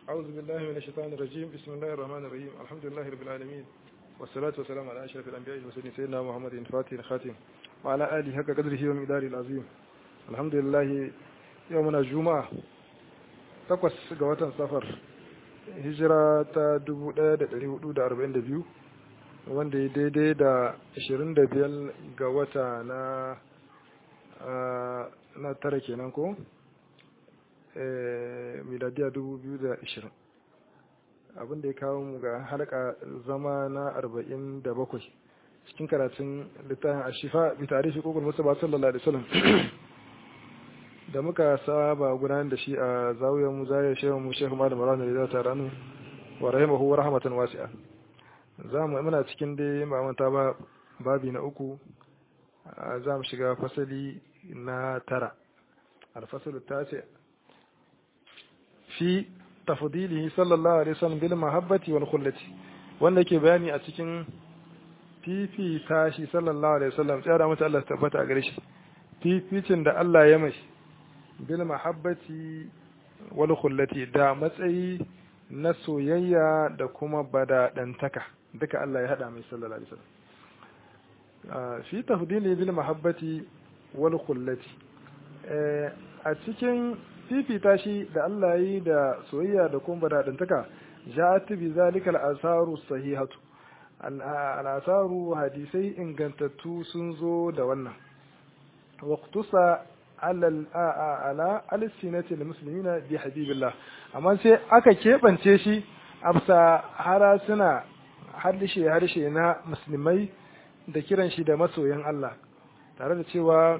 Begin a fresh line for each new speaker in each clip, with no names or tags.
أعوذ بالله من الشيطان الرجيم بسم الله الرحمن الرحيم الحمد لله رب العالمين والصلاة والسلام على أشرف الأنبياء والمرسلين سيدنا محمد الفاتح الخاتم وعلى آله حق قدره ومقداره العظيم الحمد لله يومنا الجمعة takwas ga watan safar hijira ta 1442 wanda ya daidai da 25 ga wata na na tara kenan ko miladiya 2020 abinda ya kawo mu ga halka zama na 47 cikin karatun littafin ashifa bi tarihi kokul musa ba sallallahu alaihi wasallam da muka saba gudanar da shi a zawiyar mu zaya shehu mu shehu malam rana da ta ranu wa rahimahu wa rahmatan wasi'a za mu muna cikin dai mamanta ba babi na uku za mu shiga fasali na tara alfasalu tasi fi tafdilihi sallallahu alaihi wasallam bil mahabbati wal khullati wanda yake bayani a cikin fifita shi sallallahu alaihi wasallam tsara mata Allah tabbata a gare shi fificin da Allah ya mai bil mahabbati wal khullati da matsayi na soyayya da kuma badadantaka duka Allah ya hada mai sallallahu alaihi wasallam fi tafdili bil mahabbati wal khullati a cikin fifita shi da Allah yi da soyayya da kuma badadantaka ja'at bi zalika al asaru sahihatu al asaru hadisai ingantattu sun zo da wannan waqtusa ala alisinatil muslimina bi habibillah amma sai aka keɓance shi a bisa harasuna harshe harshe na musulmai da kiran shi da masoyan Allah tare da cewa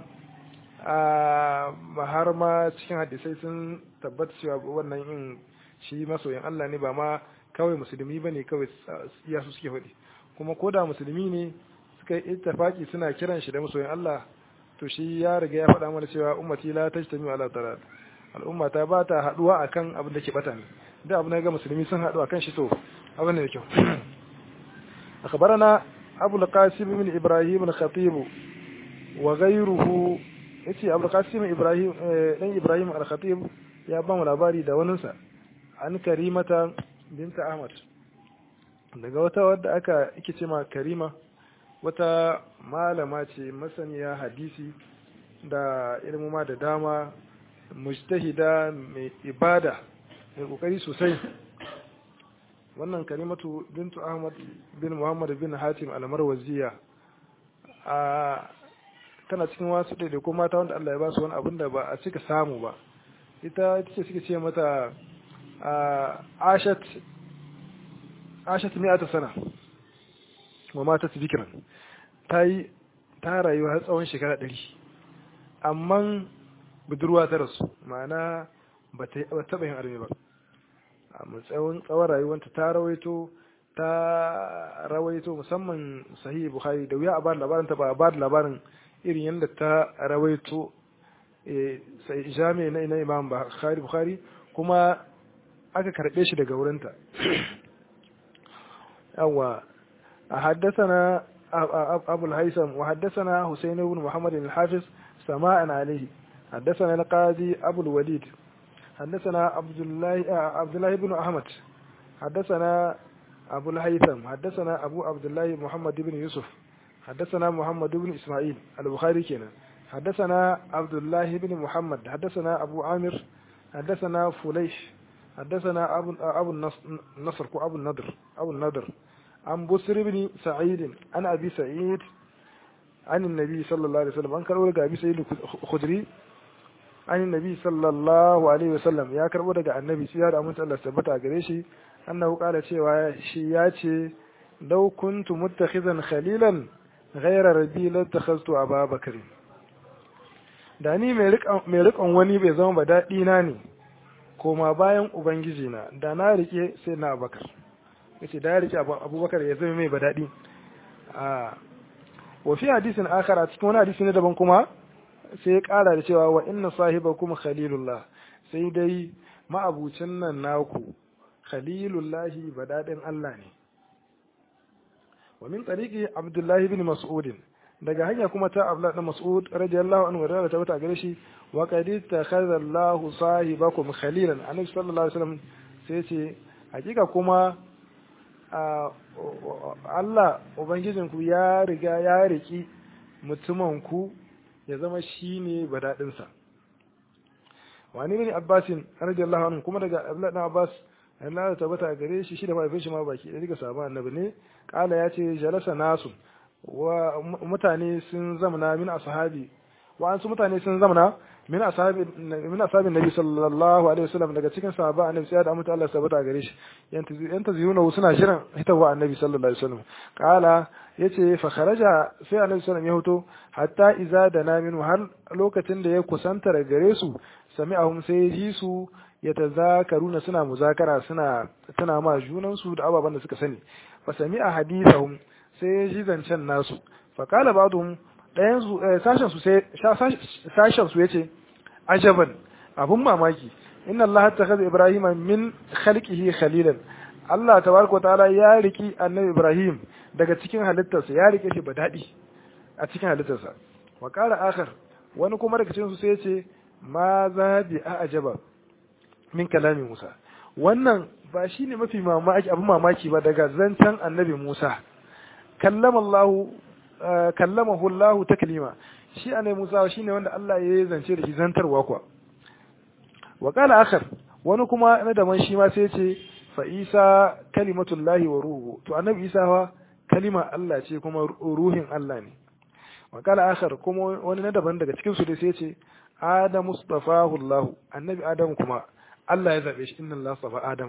har ma cikin hadisai sun tabbata cewa wannan yin shi masoyan Allah ne ba ma kawai musulmi ba ne kawai iya su suke faɗi kuma ko da musulmi ne suka yi ittifaki suna kiran shi da masoyan Allah to shi ya riga ya faɗa mana cewa ummati la tajtami ala tarat al'umma ta ba ta haduwa akan abin da ke bata ne da abin da ga musulmi sun haɗu akan shi to abin da kyau akhbarana abu al-qasim min ibrahim al-khatib wa ghayruhu yace abu al-qasim ibrahim dan ibrahim al-khatib ya ba mu labari da waninsa an karimata binta ahmad daga wata wadda aka yake ce ma karima wata malama ce masaniya hadisi da ilmuma da dama mujtahida mai ibada mai kokari sosai wannan karimatu bintu ahmad bin muhammad bin hatim al-marwaziya a tana cikin wasu da ko mata wanda Allah ya ba su wani abin da ba a cika samu ba ita ita ce suke ce mata ashat ashat mi'ata sana wa mata su bikiran ta yi ta rayu har tsawon shekara ɗari amma budurwa ta rasu ma'ana ba ta taɓa yin arme ba a tsawon tsawon rayuwanta ta rawaito ta rawaito musamman sahihi bukhari da wuya a bada labarin ta ba a bada labarin irin yadda ta rawaito jami'a na ina imam bukhari bukhari kuma aka karɓe shi daga wurinta yawa a haddasa أبو الهيثم وحدثنا حسين بن محمد الحافظ سماء عليه حدثنا القاضي أبو الوليد حدثنا عبد الله عبد الله بن أحمد حدثنا أبو الهيثم حدثنا أبو عبد الله محمد بن يوسف حدثنا محمد بن إسماعيل البخاري كنا حدثنا عبد الله بن محمد حدثنا أبو عامر حدثنا فليش حدثنا أبو أبو النصر أبو النضر أبو النضر عن بصر بن سعيد عن أبي سعيد عن النبي صلى الله عليه وسلم أن كربو أبي سعيد الخدري عن النبي صلى الله عليه وسلم يا كربو daga annabi sai da amince Allah tabbata gare shi annahu qala cewa shi ya ce law kuntu muttakhizan khalilan ghayra rabbi la takhaztu Aba Bakr da ni mai rikon wani bai zama ba daɗi na ne koma bayan ubangiji na da na rike sai na Abubakar yace da ya rike abubakar ya zama mai badadi a wa fi hadisin akhara cikin wani hadisi ne daban kuma sai ya kara da cewa wa inna sahibakum khalilullah sai dai ma'abucin nan naku khalilullahi badadin Allah ne wa min tariqi abdullahi ibn mas'ud daga hanya kuma ta abdullah ibn mas'ud radiyallahu anhu da ta gare shi wa qad takhadha Allahu sahibakum khalilan annabi sallallahu alaihi wasallam sai ce hakika kuma Allah ubangijinku ya riga ya riki mutumin ku ya zama shine badadinsa wani bin abbasin radiyallahu anhu kuma daga abdullahi abbas Allah ya tabbata gare shi shi da mahaifin shi ma baki da daga sabon annabi ne kala ya ce jalasa nasu wa mutane sun zamana min ashabi wa an su mutane sun zamana min ashabi min ashabin nabi sallallahu alaihi wasallam daga cikin sahaba annabi sai da amma Allah tabbata gare shi yan taziyuna suna shirin hitawa annabi sallallahu alaihi wasallam kala yace fa kharaja sai annabi sallallahu ya hoto hatta iza da namin har lokacin da ya kusanta daga gare su sami'ahum sai ji su yatazakaruna suna muzakara suna tana ma junan su da ababan da suka sani fa sami'a hadithahum sai ji zancen nasu fa qala ba'dhum dayan su sashen su sai sashen su yace ajaban abun mamaki inna allaha takhadha ibrahima min khalqihi khalilan Allah tabaraka ta'ala ya riki annabi ibrahim daga cikin halittarsa ya rike shi badadi a cikin halittarsa wa qala akhar wani kuma daga cikin su sai yace ma za bi ajaba min kalami Musa wannan ba shine mafi mamaki abin mamaki ba daga zancen annabi Musa kallama Allah kallamahu Allah taklima shi annabi Musa shine wanda Allah ya zance da shi zantarwa kuwa wa qala akhar wani kuma na daban shi ma sai ce fa Isa kalimatullahi wa ruhu to annabi Isa fa kalima Allah ce kuma ruhin Allah ne wa qala akhar kuma wani na daban daga cikin su dai sai ce Adam mustafahu Allah annabi Adam kuma Allah ya zabe shi inna Allah safa Adam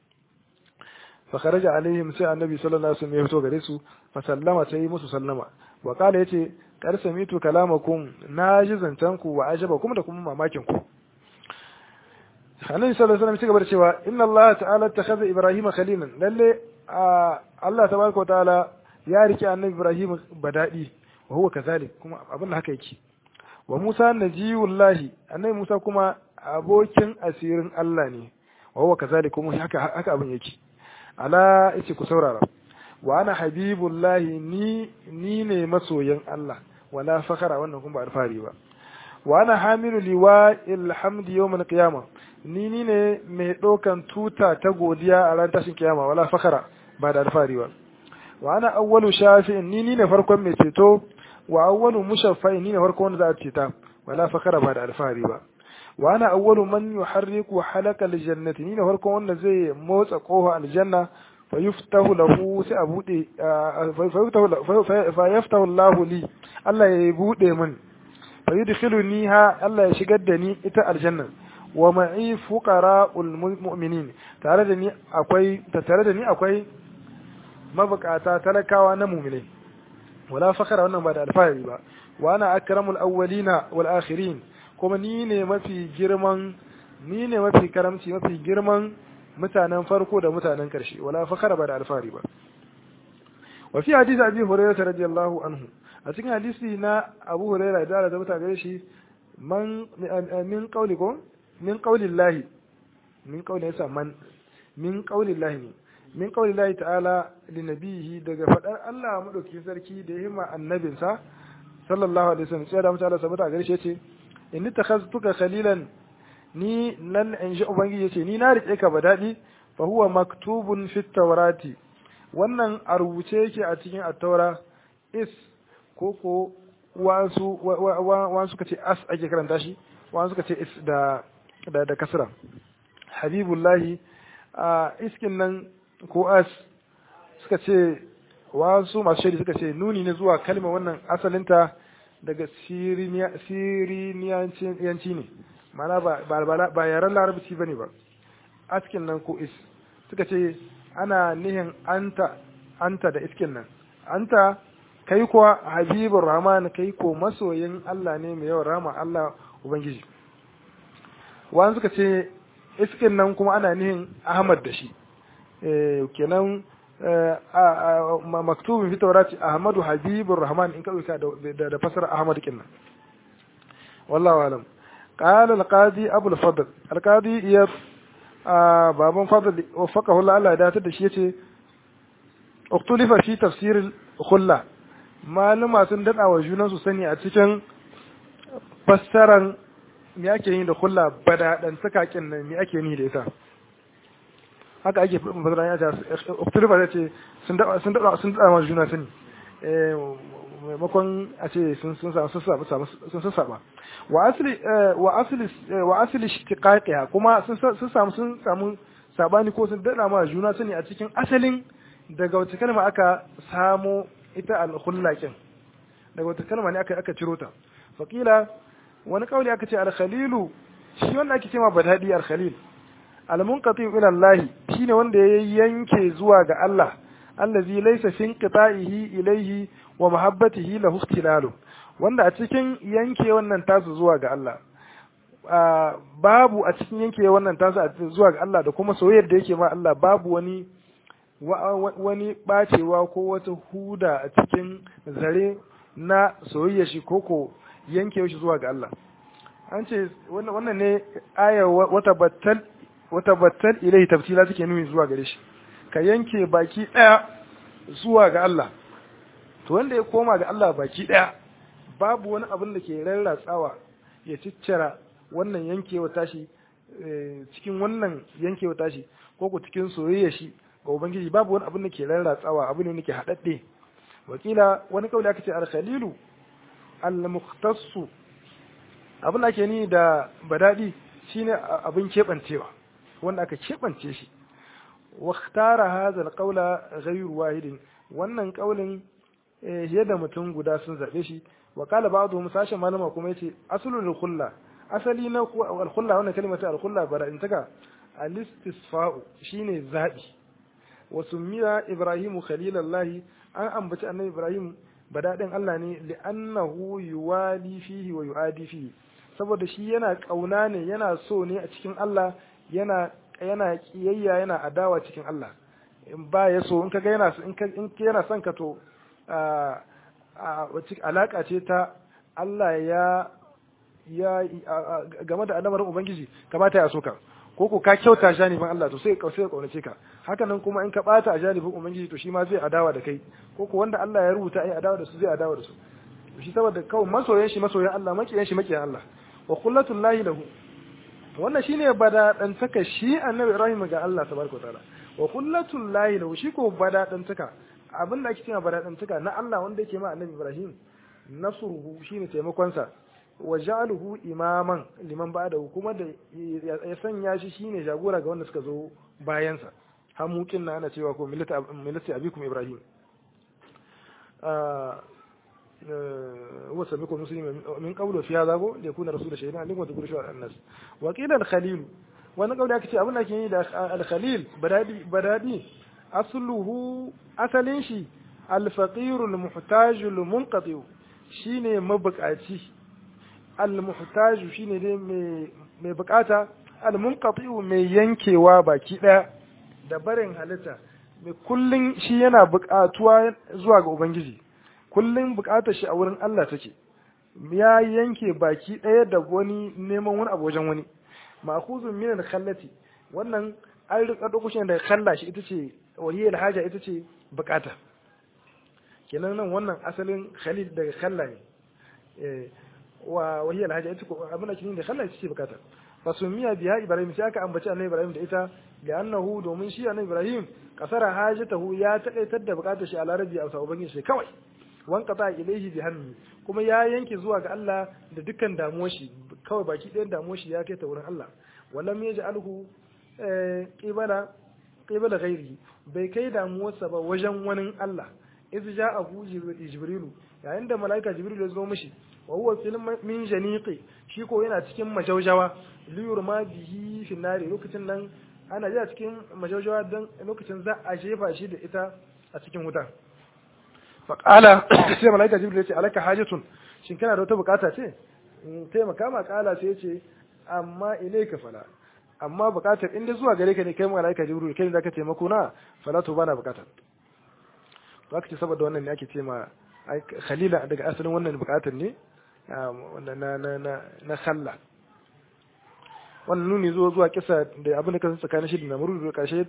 fa kharaja alaihim sai annabi sallallahu alaihi wasallam ya fito gare su fa sallama sai yi musu sallama wa kala yace kar samitu kalamakum naji zantan ku wa ajabakum da kuma mamakin ku annabi sallallahu alaihi wasallam ya gaba da cewa inna Allah ta'ala takhadha ibrahima khalilan lalle Allah tabaraka wa ta'ala ya rike annabi ibrahim badadi wa huwa kazalik kuma abin da haka yake wa Musa najiyullahi annabi Musa kuma abokin asirin Allah ne wa huwa kazalik kuma haka haka abin yake ala yace ku saurara wa ana habibullahi ni ni ne masoyin Allah wala fakara wannan kuma ba alfari ba wa ana hamilu liwa ilhamdi yawmal qiyamah ni ni ne mai ɗaukan tuta ta godiya a ran tashin kiyama wala fakara ba da alfari ba wa ana awwalu shafi'in ni ni ne farkon mai ceto wa awwalu mushaffa'in ni ne farkon wanda za a ceta wala fakara ba da alfari ba wa ana awwalu man yuharriku halakal jannati ni ne farkon wanda zai motsa kofa aljanna fa yuftahu lahu sai a bude fa yuftahu fa yaftahu Allahu li Allah ya bude min fa yudkhiluni ha Allah ya shigar da ni ita aljanna wa ma'i fuqara'ul mu'minin tare da ni akwai tare da ni akwai mabukata talakawa na mu'minai wala fakara wannan ba da alfahari ba wa ana akramul awwalina wal akhirin kuma ni ne mafi girman ni ne mafi karamci mafi girman mutanen farko da mutanen karshe wala fakara ba da alfahari ba wa fi hadisi abi hurairah radiyallahu anhu a cikin hadisi na abu hurairah da da mutane shi man min qaulikum min qaulillahi min qaulin yasa man min qaulillahi ne min qaulillahi ta'ala li nabihi daga fadar Allah madaukakin sarki da himma annabinsa sallallahu alaihi wasallam sai da mutum Allah sabata gare shi yace inni takhaztuka khalilan ni nan in ji ubangiji yace ni na rike ka badadi fa huwa maktubun fit tawrati wannan a rubuce yake a cikin at-taura is koko wasu wasu kace as ake karanta shi wasu kace is da da da kasra habibullahi a iskin nan ko as suka ce wasu masu shaidi suka ce nuni ne zuwa kalmar wannan asalinta daga siriniyanci ne mana ba yaren larabci ba ne ba askin nan ko is suka ce ana nihin anta anta da iskin nan anta kai kuwa habibur rahman kai ko masoyin Allah ne mai yawan rama Allah ubangiji wani suka ce iskin nan kuma ana nihin ahmad da shi kenan maktubin fi taurati ahmadu habibur rahman in ka dauka da fasara ahmad kinna wallahu alam قال القاضي ابو الفضل القاضي يا بابن فضل وفقه الله الله da da shi yace uktulifa fi tafsir khulla maluma sun dada wa junan su sani a cikin fassaran me ake yi da khulla bada dan sakakin nan me ake yi da ita haka ake fasara ya ce uktulufa ya ce sun daɗa sun daɗa sun daɗa ma juna sani maimakon a ce sun sun samu sun samu sun sun saba wa asli wa asli wa asli ishtiqaqiha kuma sun sun samu sun samu sabani ko sun daɗa ma juna sani a cikin asalin daga wata kalma aka samo ita al-khullaqin daga wata kalma ne aka aka ciro ta faqila wani kauli aka ce al-khalilu shi wanda ake cewa badadi al-khalil al-munqati ila Allah shine wanda ya yanke zuwa ga Allah allazi laysa fi inqita'ihi ilayhi wa mahabbatihi lahu ikhtilalu wanda a cikin yanke wannan tasu zuwa ga Allah babu a cikin yanke wannan tasu zuwa ga Allah da kuma soyayyar da yake ma Allah babu wani wani bacewa ko wata huda a cikin zare na soyayya shi koko yanke shi zuwa ga Allah an ce wannan ne aya wata battal wata battal ilai tafsila take nuni zuwa gare shi ka yanke baki daya zuwa ga Allah to wanda ya koma ga Allah baki daya babu wani abin da ke rarratsawa ya ciccira wannan yankewa tashi cikin wannan yankewa tashi ko ku cikin soyayya shi ga ubangiji babu wani abin da ke rarratsawa abu ne ke haɗaɗɗe wakila wani kauli aka ce al-khalilu al-mukhtassu abin da ake ni da badadi shine abin kebancewa wanda aka kebance shi wa ikhtara hadha al-qawla ghayru wahidin wannan kaulin yadda mutum guda sun zabe shi wa qala ba'dhum sashen malama kuma yace aslul khulla asali na al-khulla wannan kalmar ta al-khulla badadin taka al-istisfa'u shine zabi wa summiya ibrahimu khalilallahi an ambaci annabi ibrahim badadin Allah ne li'annahu yuwali fihi wa yuadi fihi saboda shi yana kauna ne yana so ne a cikin Allah yana yana kiyayya yana adawa cikin Allah in ba ya so in kaga yana in ka in yana son ka to a a alaka ce ta Allah ya ya game da al'amarin ubangiji kamata ya so ka ko ko ka kyauta janibin Allah to sai ka sai kaunace ka haka nan kuma in ka bata a janibin ubangiji to shi ma zai adawa da kai ko ko wanda Allah ya rubuta ai adawa da su zai adawa da su shi saboda kawai masoyan shi masoyan Allah makiyan shi makiyan Allah wa kullatul lahi lahu wannan shine bada dan taka shi annabi Ibrahim ga Allah tabaraka taala wa kullatul lahi lahu shi ko bada dan taka abin da ake cewa bada dan taka na Allah wanda yake ma annabi Ibrahim nasruhu shine taimakon sa wa ja'aluhu imaman liman ba'da kuma da ya sanya shi shine jagora ga wanda suka zo bayan sa hamukin na ana cewa ko millata millati abikum Ibrahim هو سميكم مسلم من قوله في هذا هو ليكون رسول شهيدا عليكم وتقولوا شو الناس وقيل الخليل وانا قولي aka abin da ke yi da al-khalil badadi badadi asluhu asalin shi al-faqir al-muhtaj al-munqati shine mabukaci al-muhtaj shine dai mai mai bukata al-munqati mai yankewa baki daya da barin halitta mai kullun shi yana bukatuwa zuwa ga ubangiji kullum bukatar shi a wurin Allah take ya yanke baki ɗaya da wani neman wani abu wajen wani ma'khuzun min al-khallati wannan an rika dauko shi daga khalla shi ita ce wahiyar haja ita ce bukata kenan nan wannan asalin khalil daga khalla ne eh wa wahiyar haja ita ko abin da kin da khalla ita ce bukata fasumiya biya ibrahim sai aka ambaci annabi ibrahim da ita da annahu domin shi annabi ibrahim kasara hajatahu ya taƙaitar da bukatar shi a larabi a sabon shi kawai wankata ilaihi bi hannu kuma ya yanke zuwa ga Allah da dukkan damuwar shi kawai baki ɗayan damuwar shi ya kai ta wurin Allah walam yaj'alhu qibala qibala ghairi bai kai damuwarsa ba wajen wani Allah iz ja'ahu jibrilu yayin da malaika jibril ya zo mishi wa huwa fil min janiqi shi ko yana cikin majaujawa liyurma bihi fi nari lokacin nan ana ji a cikin majaujawa dan lokacin za a jefa shi da ita a cikin wuta faƙala sai malaika jibril ya ce alaka hajatun shin kana da wata bukata ce in taimaka ma ƙala sai ya ce amma ilaika fala amma bukatar inda zuwa gare ka ne kai malaika jibril kai ne zaka taimako na fala to bana bukata to aka ce saboda wannan ne ake ce ma khalila daga asalin wannan bukatar ne na na na na na khalla wannan nuni zuwa zuwa kisa da abin da kasa tsakanin shi da namuru da karshe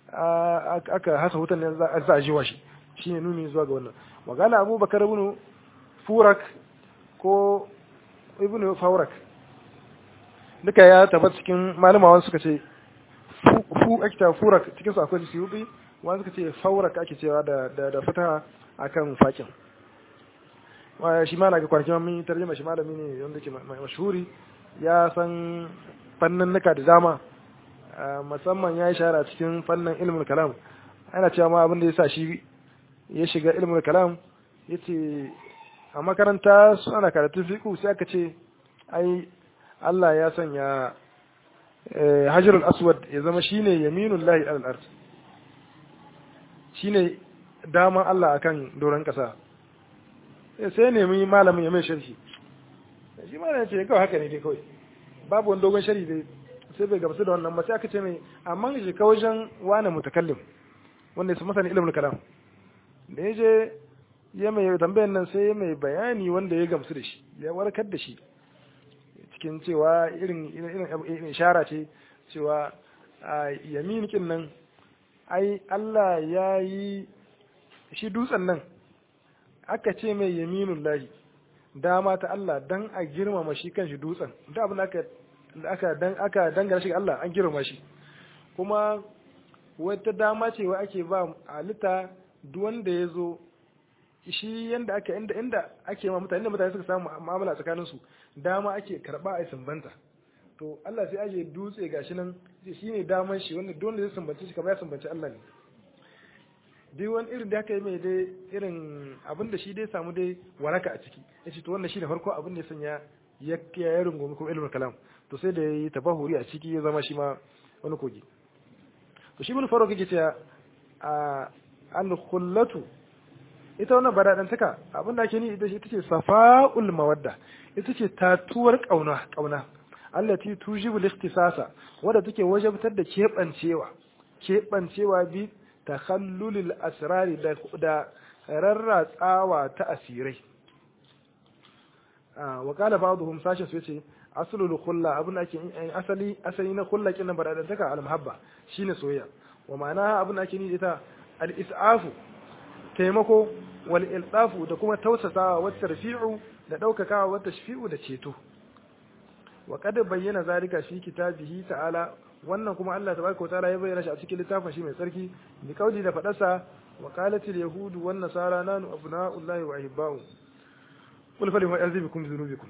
aka hasa hutan ne za a jiwa shi shine nuni zuwa ga wannan magana abubakar ibn furak ko ibn faurak duka ya tabbata cikin malamawan suka ce fu ake ta furak cikin su akwai suyubi wani suka ce faurak ake cewa da da da fataha akan fakin shi ma na ga kwanaki mun yi tarjuma shi malami ne wanda ke mashhuri ya san fanninnika da dama musamman ya yi shahara cikin fannin ilmin kalam ana cewa ma abin da ya sa shi ya shiga ilmin kalam ya ce a makaranta su ana karatun fiƙu sai aka ce ai Allah ya sanya hajjarul aswad ya zama shine yaminul lahi alal ard shine daman Allah akan doron kasa sai nemi malamin ya mai sharhi shi malamin ce kawai haka ne dai kawai babu wani dogon sharhi dai sai bai gamsu da wannan ba sai aka ce mai amma shi ka wajen wani mutakallim wanda su masani ilimin kalam da ya je ya mai tambayan nan sai ya mai bayani wanda ya gamsu da shi ya warkar da shi cikin cewa irin irin ishara ce cewa yamin kin nan ai Allah ya yi shi dutsen nan aka ce mai yaminun lahi dama ta Allah dan a girmama shi kan shi dutsen da abin aka aka dan aka dangana shi ga Allah an girmama shi kuma wata dama ce wa ake ba halitta duk wanda ya zo shi yanda aka inda inda ake ma mutane mutane suka samu mu'amala tsakanin su dama ake karba a sumbanta to Allah sai aje dutse gashi nan shi ne daman shi wanda duk wanda zai sumbace shi kamar ya sumbace Allah ne duk wani irin da aka yi mai dai irin abin da shi dai samu dai waraka a ciki ya ce to wannan shi ne farko abin da ya sanya ya ya rungumi kuma ilmul kalam to sai da yi tabahuri a ciki ya zama shi ma wani kogi to shi mun faro kake cewa a al khullatu ita wannan badadantaka abin da ake ni ita ce safa'ul mawadda ita ce tatuwar kauna kauna allati tujibu al-ikhtisasa wadda take wajabtar da kebancewa kebancewa bi takhallulil asrari da da rarratsawa ta asirai wa qala ba'dhum sashin su yace aslul khulla abin da ake asali asali na khulla kin badadantaka al-muhabba shine soyayya wa ma'ana abin da ake ni ita al-is'afu taimako wal iltafu da kuma tausasawa wa tarfi'u da daukakawa wa tashfi'u da ceto wa kad bayyana zalika fi kitabihi ta'ala wannan kuma Allah tabaraka ta'ala ya bayyana shi a cikin littafin shi mai tsarki bi kauli da fadarsa wa qalatil yahudu wan nasara nanu abna'ullahi wa ahibba'u qul fa lima yazibukum dhunubikum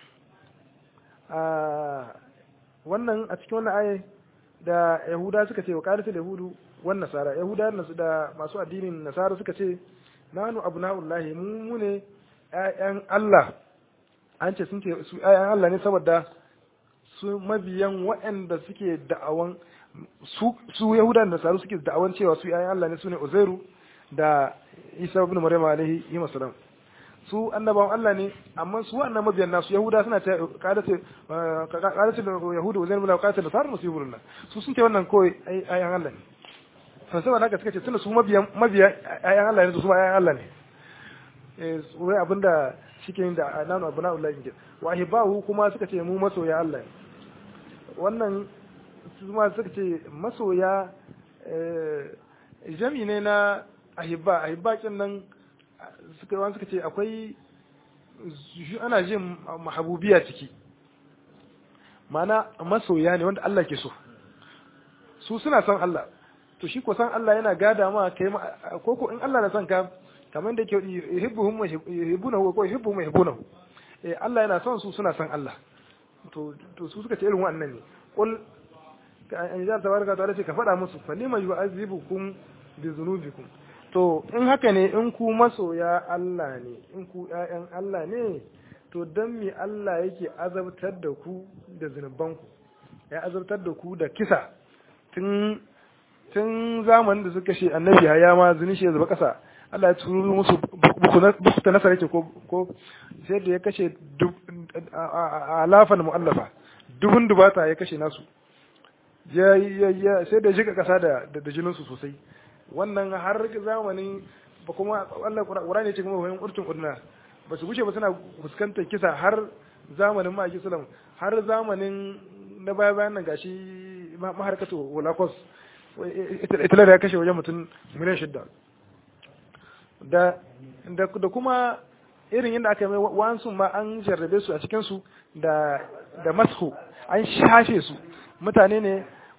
a wannan a cikin wannan aye da yahuda suka ce wa qalatil yahudu wan nasara yahuda da masu addinin nasara suka ce nanu abna'ullahi mu mu ne ƴaƴan Allah an ce sun ce su ƴaƴan Allah ne saboda su mabiyan waɗanda suke da'awan su su Yahuda da Nasaru suke da'awan cewa su ƴaƴan Allah ne sune Uzairu da Isa ibn Maryam alaihi salam su annabawan Allah ne amma su wannan mabiyan nasu Yahuda suna ta qadatu qadatu Yahudu Uzairu bila qadatu Nasara musibullah su sun ce wannan koi ƴaƴan Allah ne to saboda haka suka ce tunda su mabiyan mabiyan ƴaƴan Allah ne su ma ƴaƴan Allah ne eh wai abinda shike da nanu abna'ullahi ke wa ahibahu kuma suka ce mu masoya Allah ne wannan su ma suka ce masoya jami ne na ahibba ahibba kin nan suka wani suka ce akwai ana jin mahabubiya ciki mana masoya ne wanda Allah ke so su suna son Allah to shi ko san Allah yana gada ma kai ko ko in Allah na son ka kamar da yake yuhibbuhum wa yuhibbunahu ko yuhibbuhum wa yuhibbunahu eh Allah yana son su suna son Allah to to su suka ce irin wannan ne qul an ja tabaraka ta'ala ce ka faɗa musu falima yu'azibukum bi dhunubikum to in haka ne in ku masoya Allah ne in ku ƴaƴan Allah ne to dan me Allah yake azabtar da ku da zunubanku ya azabtar da ku da kisa tun tun zamanin da suka ce annabi haya ma zuni shi ya zuba kasa Allah ya turo musu buku ta nasara yake ko ko sai da ya kashe alafan mu'allafa dubun dubata ya kashe nasu ya ya sai da jika kasa da da jinin su sosai wannan har zamanin ba kuma Allah Qur'ani ya ce kuma wayan urtun udna ba su gushe ba suna fuskantar kisa har zamanin ma'aiki sallam har zamanin na baya bayan nan gashi maharkatu holocaust italar ya kashe wajen mutum miliyan shidda da da kuma irin yadda aka mai wansu ma an jarrabe su a cikinsu da da mashu an shafe su mutane ne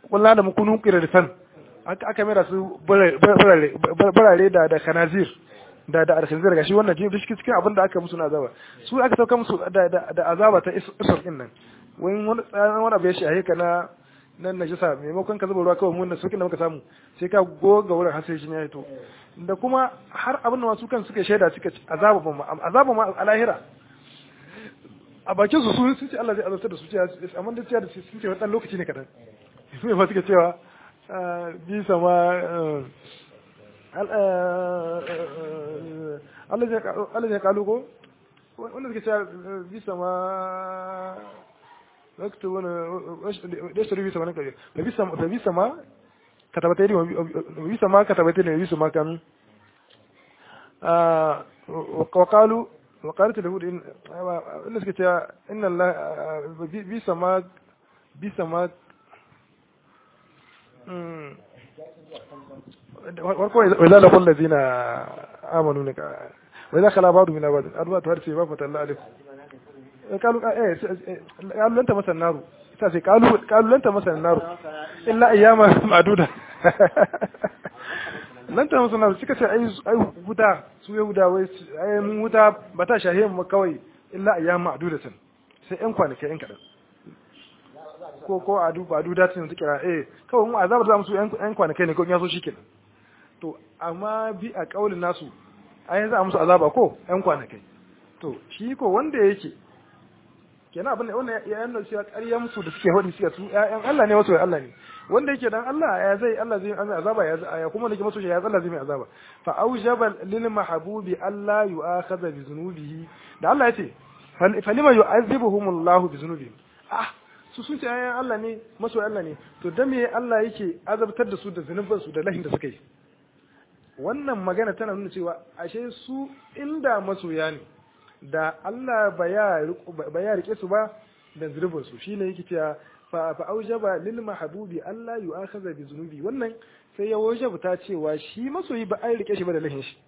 kullu da mukunu qiratan aka aka mera su barare da da kanazir da da alkhinzir gashi wannan jin cikin cikin abin da aka musu na azaba su aka sauka musu da da azaba ta isur din nan wani wani wani abu ya shahe ka na nan najisa maimakon ka zuba ruwa kawai mun da sukin da muka samu sai ka goga wurin har sai shi ya fito da kuma har abin da masu kan suka shaida suka azaba ma azaba ma a lahira a bakin su sun ce Allah zai azabtar da su ce amma da cewa sun ce wannan lokaci ne kadan su ne ba suka cewa bi sama Allah zai kalu ko wanda suka cewa bi sama waktu wani da su rubi sama nake da bi sama katabatai ne bi sama katabatai ne bi sama kan وقالوا وقالت اليهود إن الناس كتا إن الله بيس ما بيس ما وإذا لقوا الذين آمنوا نك وإذا خلا بعض من بعض أربعة هرسي ما فتح الله عليكم قالوا إيه قالوا لن تمس النار قالوا قالوا لن تمس النار إلا أياما معدودة nan ta musu na suka ce ai ai wuta su yahuda wai ai mun wuta ba ta shahe mu kawai illa ayyam ma'dudatan sai yan kwanaki yan kadan ko ko a duba duda tun su kira eh kawai mu azabar za mu su yan kwanaki ne ko ya so shikenan to amma bi a kaulin nasu ai yanzu a musu azaba ko yan kwanaki to shi ko wanda yake kenan abin da wannan ya yana cewa ƙarya musu da suke hodi suka su ƴaƴan Allah ne wasu Allah ne wanda yake dan Allah ya zai Allah zai an azaba ya ya kuma nake maso ya Allah zai mai azaba fa aujaba lil mahbubi Allah yu'akhadha bi zunubihi da Allah yace falima yu'azibuhum Allah bi zunubihim ah su sun ce ƴaƴan Allah ne maso Allah ne to dan me Allah yake azabtar da su da zunuban su da lahin da suka yi wannan magana tana nuna cewa ashe su inda masoya ne da Allah ba ya rike su ba da zunubin su shine yake cewa fa fa aujaba lil mahbubi Allah yu'akhadha bi zunubi wannan sai ya wajaba ta cewa shi masoyi ba ai rike shi ba da lahin shi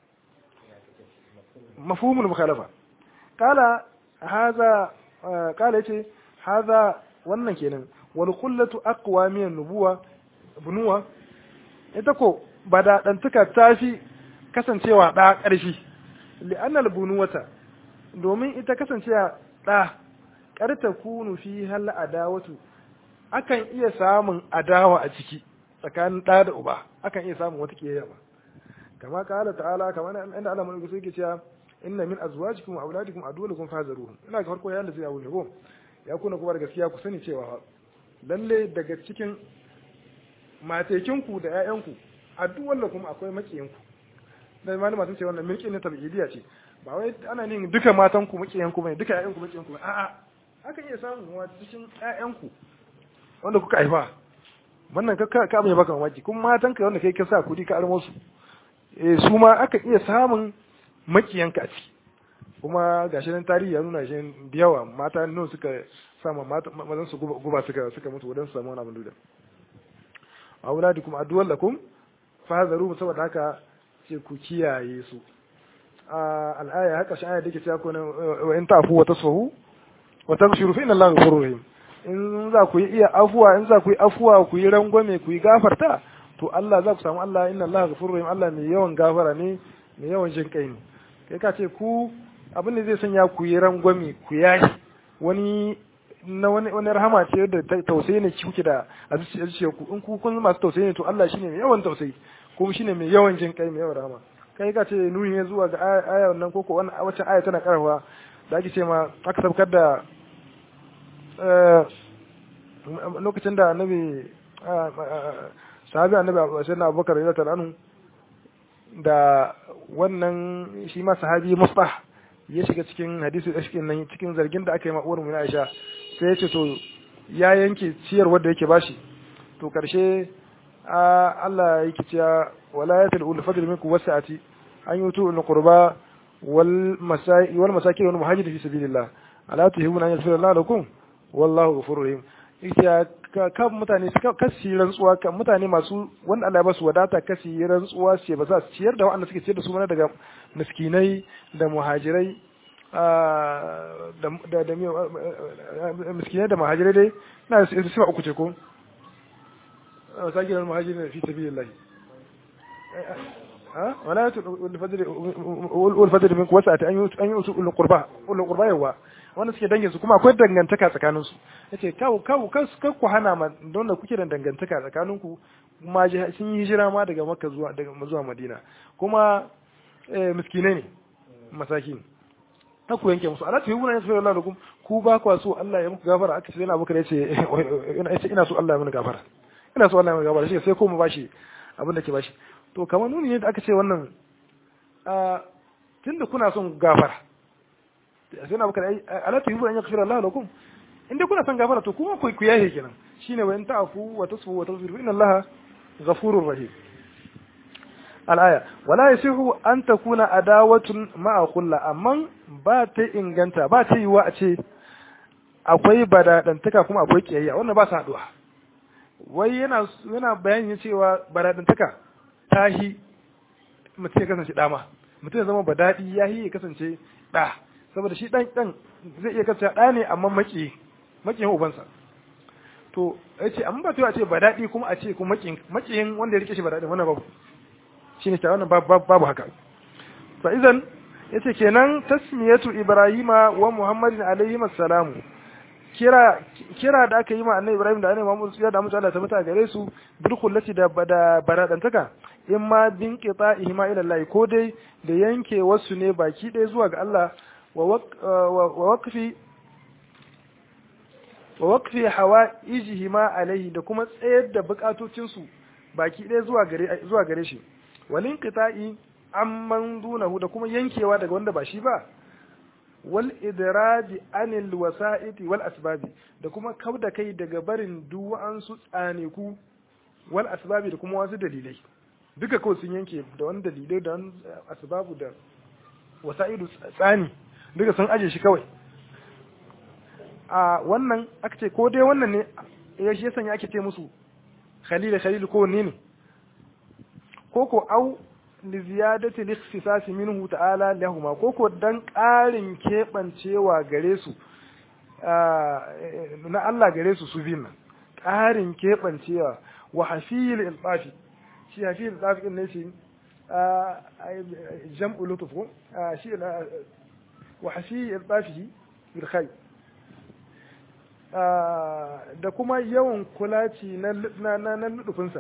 mafhumul mukhalafa kala hadha kala yace hadha wannan kenan wal qullatu aqwa min nubuwa bunuwa ita ko ba da dantuka tafi kasancewa da ƙarfi li'annal bunuwata domin ita kasancewa ɗa ƙarta kunu fi hal adawatu akan iya samun adawa a ciki tsakanin ɗa da uba akan iya samun wata kiyayya ba kama kala ta'ala kama inda Allah mulki sai ke cewa inna min azwajikum wa auladikum aduwwakum fahzaruhum ina ga farko yayin da zai yawo ne ko ya kuna kuma da gaskiya ku sani cewa lalle daga cikin matekinku da ƴaƴanku aduwwakum akwai makiyinku da malama sun ce wannan milkin ne tabi'idiyya ce ba wai ana nin duka matan ku makiyan ku bane duka ƴaƴan ku makiyan ku bane a'a akan iya samun wa cikin ƴaƴan ku wanda kuka haifa wannan ka ka ka baka mamaki kuma matan ka wanda kai ka sa kudi ka armo su eh su ma akan iya samun makiyan ka a ciki kuma gashi nan tarihi ya nuna shi da yawa mata nan suka sama mazan su guba suka suka mutu wadan su samu wani abin duda auladikum aduwwan lakum fahazaru saboda haka ce ku kiyaye su al'aya haka shi aya dake cewa ko wa in ta'fu wa tasfahu wa taghfiru fa inna Allaha ghafurur rahim in za ku yi iya afuwa in za ku yi afuwa ku yi rangwame ku yi gafarta to Allah za ku samu Allah inna Allaha ghafurur rahim Allah mai yawan gafara ne mai yawan jin kai ne kai ka ce ku abin da zai sanya ku yi rangwame ku yashi wani na wani wani rahama ce da tausayi ne kuke da a zuciyar ku in ku kun masu tausayi ne to Allah shine mai yawan tausayi kuma shine mai yawan jin kai mai yawan rahama kai ka ce nuni ne zuwa ga aya wannan koko wannan wacce aya tana karfa da ake ce ma aka sabkar da lokacin da annabi sahabi annabi sayyidina abubakar radiyallahu anhu da wannan shi ma sahabi mustah ya shiga cikin hadisi da cikin nan cikin zargin da aka yi ma uwar mu Aisha sai ya ce to ya yanke ciyar wanda yake bashi to karshe Allah yake cewa wala yatul ul fadl minkum wasa'ati an yutu al qurba wal masai wal masakin wal muhajirin fi sabilillah ala tuhibuna an yaghfira Allah lakum wallahu ghafurur rahim ita kan mutane kasi rantsuwa kan mutane masu wanda Allah ya basu wadata kasi rantsuwa ce ba za su ciyar da wanda suke ciyar da su mana daga miskinai da muhajirai da da miskinai da muhajirai dai na sifa uku ce ko masakin al-muhajirin fi sabilillah ha wala yatu al-fadl wal-fadl min wasa'ati an yi an yi usul qurba ul qurba yawa wanda suke dangin su kuma akwai dangantaka tsakanin su yace kawo kawo kas ku hana ma don da kuke da dangantaka tsakanin ku kuma sun yi hijira ma daga makka zuwa daga zuwa madina kuma miskinai ne masakin ta ku yanke musu ala tuhibuna ya sallallahu alaihi wasallam ku ba ku so Allah ya muku gafara aka ce yana bukar yace ina so Allah ya mini gafara ina so Allah ya mini gafara shi sai ko mu bashi abin da ke bashi to kamar nuni ne da aka ce wannan tunda kuna son gafara sai na bukar ala tuhibuna ya yaghfira Allah lakum inda kuna son gafara to kuma ku ku yahe kenan shine wa in ta'fu wa tasfu wa taghfiru inna Allah ghafurur rahim al'aya wala yasihu an takuna adawatun ma'a kulla amma ba ta inganta ba ta yiwa a ce akwai badadantaka kuma akwai kiyayya wannan ba su haduwa wai yana yana bayani cewa badadantaka ta hi mutum ya kasance dama mutum ya zama badadi ya hi ya kasance da saboda shi dan dan zai iya kasance da ne amma maki makiyin ubansa to yace amma ba ta yiwa a ce badadi kuma a ce kuma makiyin makiyin wanda ya rike shi badadi wannan babu shine ta wannan babu haka fa idan yace kenan tasmiyatu ibrahima wa muhammadin alaihi assalamu kira kira da aka yi ma annabi ibrahim da annabi muhammad ya da mutu Allah ta mata gare su bil kullati da da baradantaka in ma bin qita'ihi ma ila Allah ko dai da yanke wasu ne baki ɗaya zuwa ga Allah wa waqfi wa waqfi hawaijihi ma alaihi da kuma tsayar da bukatocinsu baki ɗaya zuwa gare zuwa gare shi walin qita'i amman dunahu da kuma yankewa daga wanda ba shi ba wal idradi anil wasa'iti wal asbabi da kuma kauda kai daga barin duwan su tsaneku wal asbabi da kuma wasu dalilai duka kawai sun yanke da wani dalilai da wani asbabu da wasa'idu tsani duka sun aje shi kawai a wannan aka ce ko dai wannan ne ya shi sanya ake ce musu khalil khalil ko ne ne koko au li ziyadati al-ikhtisas minhu ta'ala lahuma koko dan ƙarin kebancewa gare su na Allah gare su su bin ƙarin kebancewa wa hafil ilfafi shi hafil ilfafi din ne shi jam'u lutuf shi wa hafil ilfafi bil khay da kuma yawan kulaci na na na lutufinsa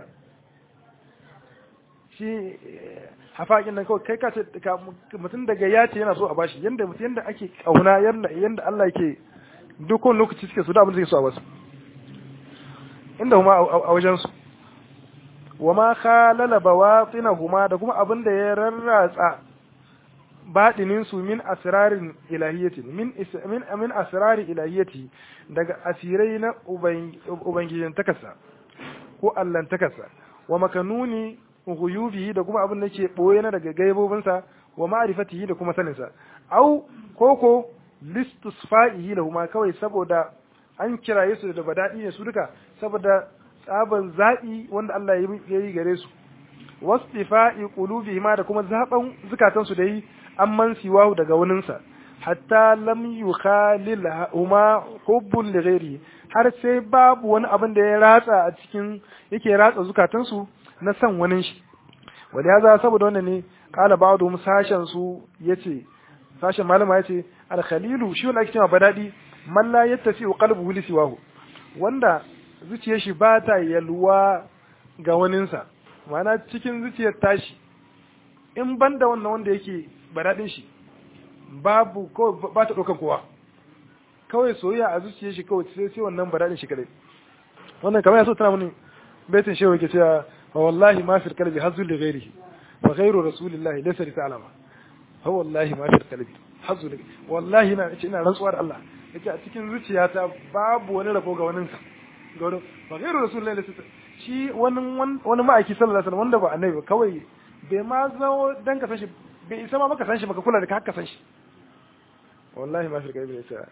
shi hafaƙin nan kawai kai ka ce mutum daga ya ce yana so a bashi yanda mutum yanda ake kauna yanda yanda Allah yake dukkan lokaci suke so da abin da suke so a basu inda kuma a wajen su wa ma khalala bawatinahuma da kuma abin da ya rarratsa baɗinin su min asrarin ilahiyyati min min min asrari ilahiyyati daga asirai na ubangijin takasa ko allan takasa wa makanuni ghuyubihi da kuma abin da ke boye na daga gaibobinsa wa ma'rifatihi da kuma saninsa au koko listusfa'ihi lahuma kawai saboda an kiraye su da badadi ne su duka saboda tsaban zaɓi wanda Allah ya yi gare su wastifa'i qulubihima da kuma zaben zukatan su da yi amman siwahu daga waninsa hatta lam yukhalil huma hubbun li ghairi har sai babu wani abin da ya ratsa a cikin yake ratsa zukatan su na san wani shi wanda ya za saboda wannan ne kala ba'dhum sashen su yace sashen malama yace al khalilu shi wanda ake cewa badadi man la yattasi qalbuhu li siwahu wanda zuciyar shi ba ta yalwa ga waninsa ma'ana cikin zuciyar tashi in banda wannan wanda yake badadin shi babu ko ba ta ɗaukan kowa kawai soyayya a zuciyar shi kawai sai sai wannan badadin shi kadai wannan kamar ya so tana mini baitin shehu yake cewa fa wallahi ma fil qalbi hazzu li ghairihi fa ghairu rasulillahi laysa li ta'lama fa wallahi ma fil qalbi hazzu li wallahi ina ce ina rantsuwa da Allah yace a cikin zuciyata babu wani rabo ga wani sa ga wani fa ghairu rasulillahi laysa shi wani wani ma'aiki sallallahu alaihi wasallam wanda ba annabi ba kawai bai ma zo dan ka san shi bai isa ma maka san shi baka kula da ka haka san shi wallahi ma fil qalbi laysa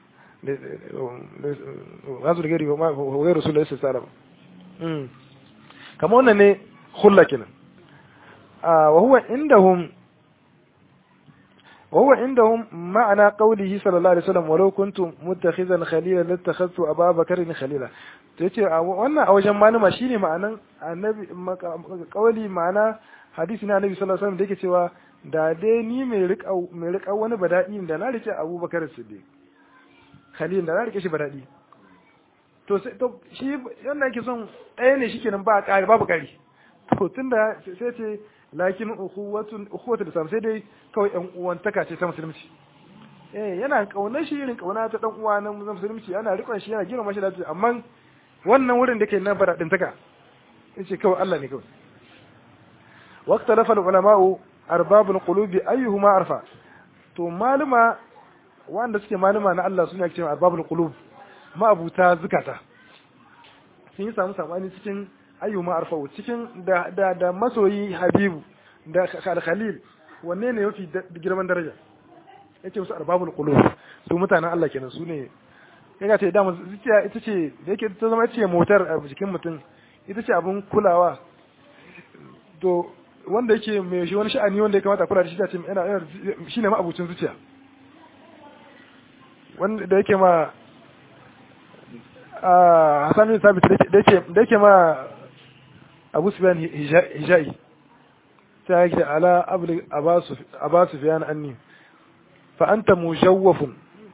hazzu li ghairihi wa ghairu rasulillahi laysa ta'lama kamar wannan ne hulla kenan wa huwa indahum وهو عندهم معنى قوله صلى الله عليه وسلم ولو كنت متخذا خليلا لاتخذت ابا بكر خليلا yace wannan a wajen malama shine ma'anan annabi kauli ma'ana hadisi na annabi sallallahu alaihi wasallam da yake cewa da dai ni mai rika mai rika wani badadi da na rike Abubakar Siddiq Khalil da na rike shi badadi to sai to shi yanda yake son ɗaya ne shikenan ba ƙari babu ƙari to tunda sai ce lakin ukhuwatun ukhuwatul islam sai dai kawai ɗan uwantaka ce ta musulunci eh yana kaunar shi irin kauna ta dan uwa na musulunci ana rikon shi yana girma shi da amma wannan wurin da ke nan bara din taka yace kawai Allah ne kawai waqta lafa ulama'u arbabul qulubi ayyuhuma arfa to maluma wanda suke maluma na Allah suna cewa arbabul qulub ma'abuta zukata sun yi samu sabani cikin ayyuma arfa'u cikin da da da masoyi habibu da khalil wanne ne yafi girman daraja yace musu arbabul qulub su mutanen Allah kenan su ne kaga ce dama zuciya ita ce da yake ta zama ce motar a jikin mutum ita ce abun kulawa to wanda yake mai shi wani sha'ani wanda ya kamata kula da shi ce yana shine ma abucin zuciya wanda da yake ma a Hassan bin Sabit da yake da yake ma Abu Sufyan hijai sai yake ala abli abasu abasu Sufyan anni fa anta mujawwafun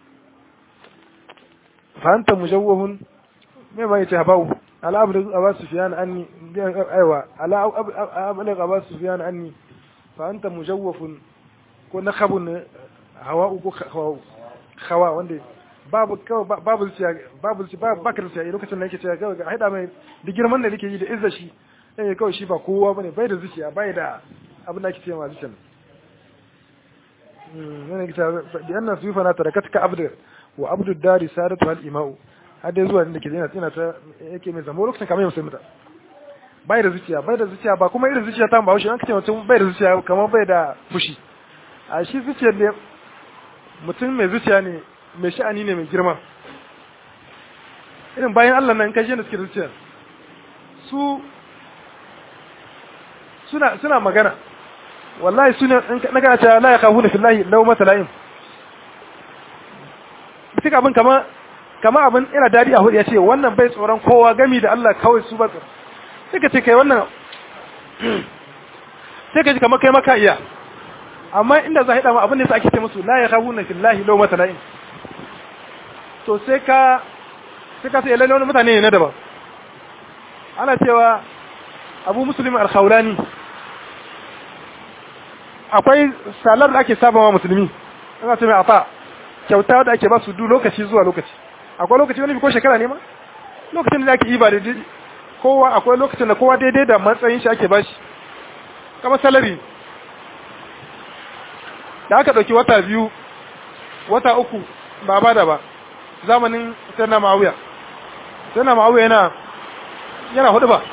fa anta mujawwafun me ma yace habau ala abli abasu Sufyan anni aiwa ala abli abasu Sufyan anni fa anta mujawwafun ko nakhabun hawa'u ko hawa hawa wanda babu kawai babu zuciya babu zuciya babu bakar zuciya lokacin da yake cewa kawai ga haida mai da girman da yake yi da izza shi eh kawai shi ba kowa bane bai da zuciya bai da abin da ake cewa zuciya mm ne kita bi anna suyufa na tarakatka abdu wa abdu dari sadatu al imau har dai zuwa inda ke yana tsina ta yake mai zamo lokacin kamar musulmi bai da zuciya bai da zuciya ba kuma irin zuciya ta ba shi an kace mutum bai da zuciya kamar bai da fushi a shi zuciyar ne mutum mai zuciya ne mai sha'ani ne mai girma irin bayan Allah nan kashe da suke zuciya su suna suna magana wallahi suna na kana cewa la yakhafuna fillahi law matala'im duk abin kama kama abin ina dadi a hudu ya ce wannan bai tsoron kowa gami da Allah kawai su ba tsoro sai ka ce kai wannan sai ka ji kamar kai maka iya amma inda za a haɗa ma abin da sa ake ce musu la yakhafuna fillahi law matala'im to sai ka sai ka sai lalle wani mutane ne na daban ana cewa abu musulmi al-khawlani akwai salar da ake saba wa musulmi ana ce mai afa kyauta da ake ba su du lokaci zuwa lokaci akwai lokaci wani ko shekara ne ma lokacin da ake yi ba da kowa akwai lokacin da kowa daidai da matsayin shi ake bashi kamar salari da aka ɗauki wata biyu wata uku ba ba da ba zamanin sanna ma'awiya sanna ma'awiya yana yana hudu ba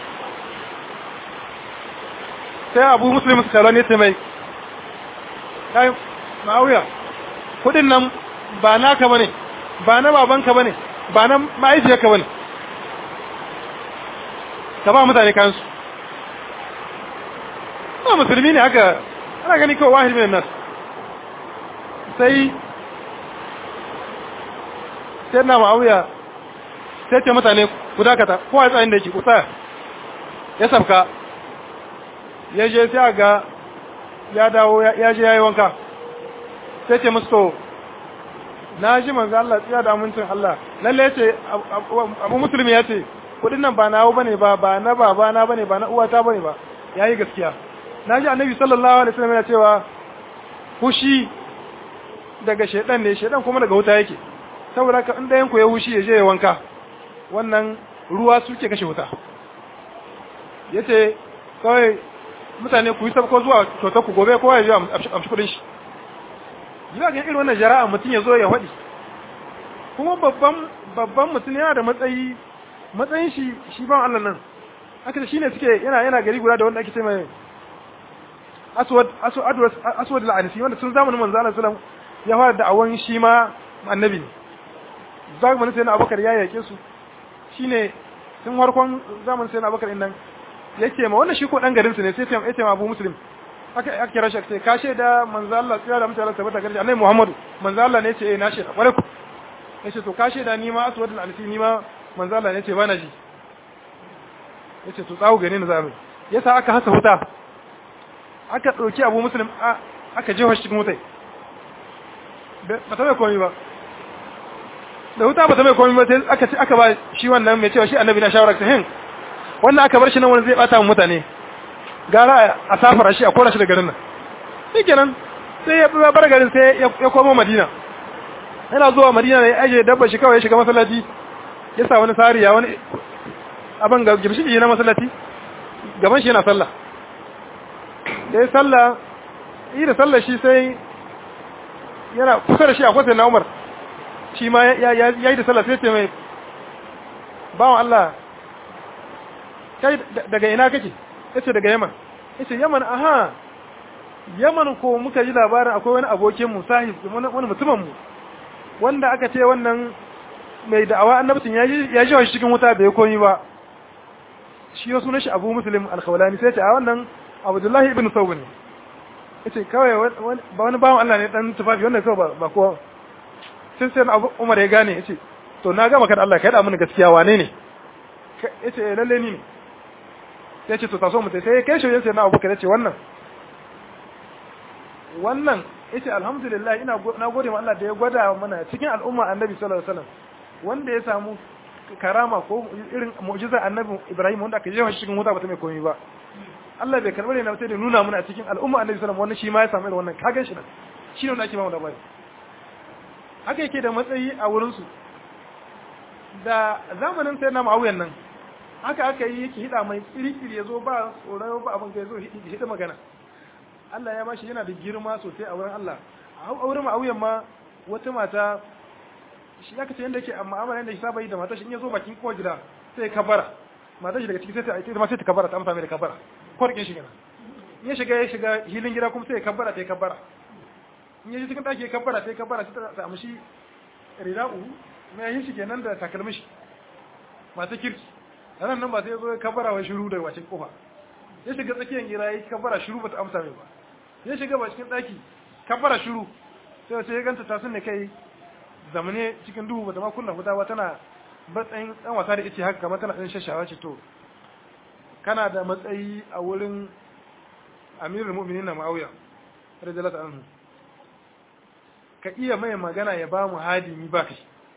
sai abu muslim su kalon yace mai kai ma'awiya kudin nan ba naka bane ba na babanka bane ba na ma'aikiyarka bane ka ba mutane kansu ba musulmi ne haka ana gani kawai wahid min nas sai sai na ma'auya sai ce mutane ku dakata kowa ya tsayin da yake ku tsaya ya sabka ya je sai ga ya dawo ya je ya yi wanka sai ce musu to na ji manzo Allah tsiya da amincin Allah lalle ya ce abu musulmi ya ce kudin nan ba nawo bane ba ba na baba na bane ba na uwata bane ba yayi gaskiya na ji annabi sallallahu alaihi wasallam yana cewa fushi daga shedan ne shedan kuma daga wuta yake saboda ka inda yanku ya wushi ya je ya wanka wannan ruwa suke kashe wuta yace kawai mutane ku yi sabko zuwa kyautar ku gobe kowa ya je amshi kudin shi zuwa ga irin wannan jara'a mutum ya zo ya waɗi kuma babban babban mutum yana da matsayi matsayin shi shi ban Allah nan haka shi ne suke yana yana gari guda da wanda ake ce mai aswad aswad aswad al-anisi wanda tun zamanin manzo Allah sallallahu alaihi wasallam ya fara da awan shi ma annabi ne zamanin sai na abubakar ya yake su shine tun farkon zamanin sai na abubakar nan yake ma wannan shi ko dan garin su ne sai ya ce ma abu muslim aka aka kira shi sai ka shaida manzo Allah tsaya da mutane tabbata gari annabi Muhammadu manzo Allah ne ce eh na shaida kware ku yace to ka shaida ni ma aswad al-alfi ni ma manzo Allah ne ce bana ji yace to tsawo gane ni zamu yasa aka hasa wuta aka dauki Abu Muslim aka jefa shi cikin wutai ba ta mai komai ba da wuta ba ta mai komai ba sai aka ce aka ba shi wannan mai cewa shi annabi na shawara ta hin wannan aka bar shi nan wani zai bata mu mutane gara a safara shi a kora shi da garin nan shi kenan sai ya bar garin sai ya komo madina yana zuwa madina ne aje dabba shi kawai ya shiga masallaci ya sa wani sariya wani abin ga gimshi na masallaci gaban shi yana sallah da ya sallah yi da sallah shi sai yana kusa da shi a kwasa na umar shi ma ya yi da sallah sai ce mai bawan Allah kai daga ina kake yace daga Yaman yace Yaman aha Yaman ko muka ji labarin akwai wani abokin mu sahib wani mutumin mu wanda aka ce wannan mai da'awa annabtin ya ji ya ji shi cikin wuta bai koyi ba shi ya sunan shi Abu Muslim al-Khawlani sai ce a wannan Abdullahi ibn Sawb ne yace kawai ba wani bawan Allah ne dan tufafi wannan kawai ba ko sai sai Abu Umar ya gane yace to na ga maka da Allah kai da mun gaskiya wane ne yace lalle ni ne ya ce to taso mutai sai ya kai shi sai na abubakar ya ce wannan wannan ya ce alhamdulillah ina na gode ma Allah da ya gwada mana cikin al'umma annabi sallallahu alaihi wasallam wanda ya samu karama ko irin mu'jizar annabi Ibrahim wanda aka jefa shi cikin wuta ba ta mai komai ba Allah bai karɓare na sai da nuna mana a cikin al'umma annabi sallallahu alaihi wasallam wannan shi ma ya samu irin wannan kagan shi nan shi ne wanda ake ba mu labari haka yake da matsayi a wurin su da zamanin sai na ma'auyan nan haka aka yi yake hida mai kirikiri ya zo ba tsoron ba abin ka ya zo hida magana Allah ya bashi yana da girma sosai a wurin Allah a wurin ma'auyan ma wata mata shi aka ce yadda yake amma amana yadda shi saba yi da mata shi in ya zo bakin kowa gida sai ya kabara mata shi daga ciki sai ta ita ma sai ta kabara ta amsa mai da kabara kwarkin shi kenan in ya shiga ya shiga hilin gida kuma sai ya kabara ta ya kabara in ya ji cikin ɗaki ya kabara ta ya kabara sai ta samu shi rida'u mai yin shi kenan da takalmin shi masu kirki ranar nan ba sai ya zo ya kabara wa shiru da wacin kofa ya shiga tsakiyar gira ya kabara shiru ba ta amsa mai ba ya shiga ba cikin ɗaki kabara shiru sai wace ya ganta tasun ne kai zamane cikin duhu ba ta ma kunna wuta ba tana matsayin ɗan wasa da ice haka kamar tana ɗan shashawa ce to kana da matsayi a wurin amirul mu'minin na ma'auya radiyallahu anhu ka iya mai magana ya ba mu hadimi ba kai